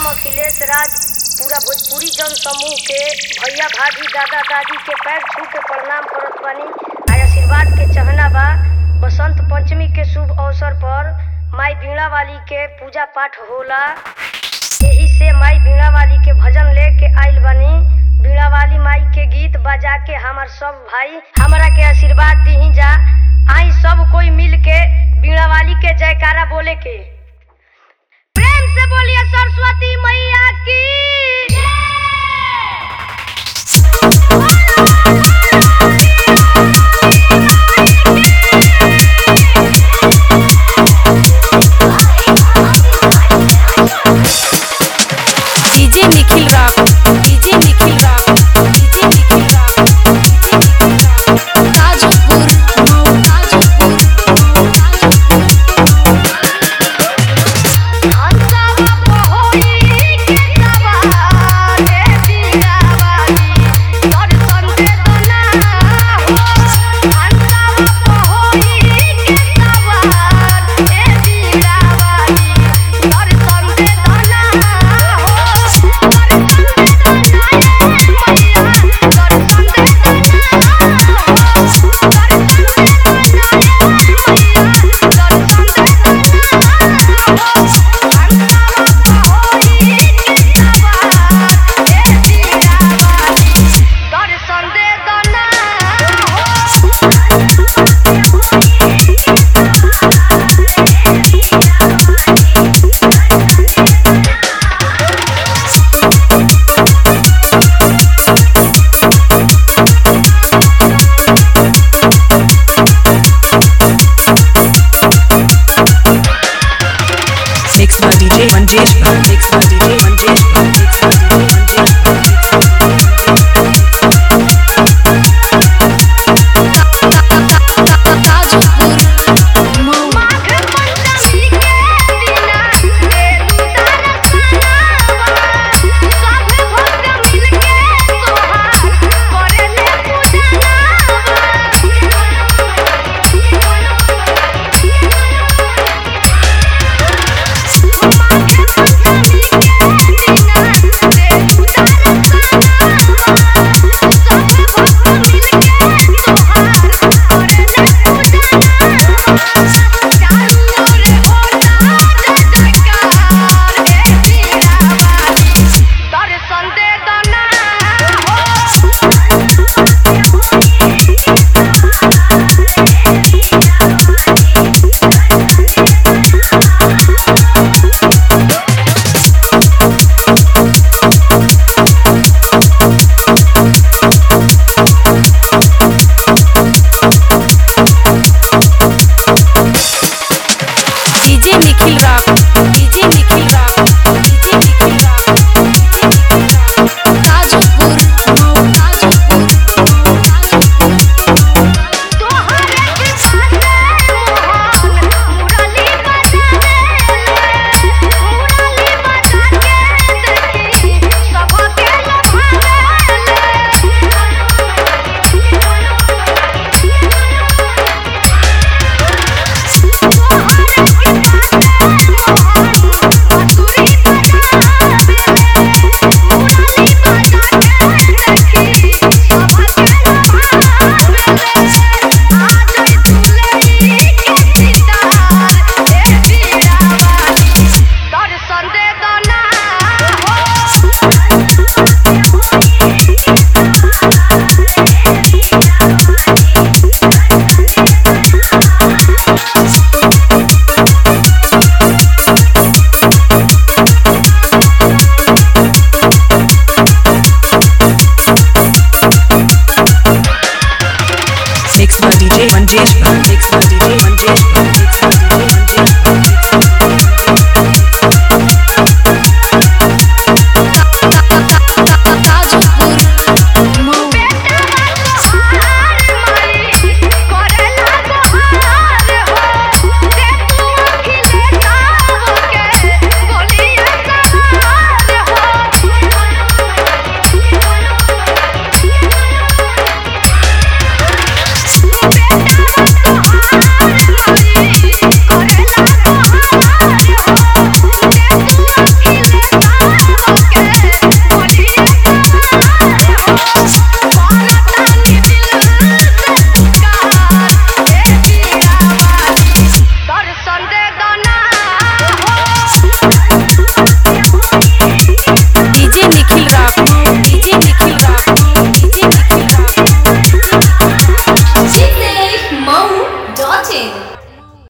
हम अखिलेश राज पूरा भोजपुरी जन समूह के भैया भाभी दादा दादी के पैर छू के प्रणाम करत बानी आ आशीर्वाद के चहना बा बसंत पंचमी के शुभ अवसर पर माई बीणा वाली के पूजा पाठ होला यही से माई बीणा वाली के भजन लेके आइल बानी बीणा वाली माई के गीत बजा के हमार सब भाई हमरा के आशीर्वाद दीही जा आई सब कोई मिल के बीणा वाली के जयकारा बोले के प्रेम से बोलिए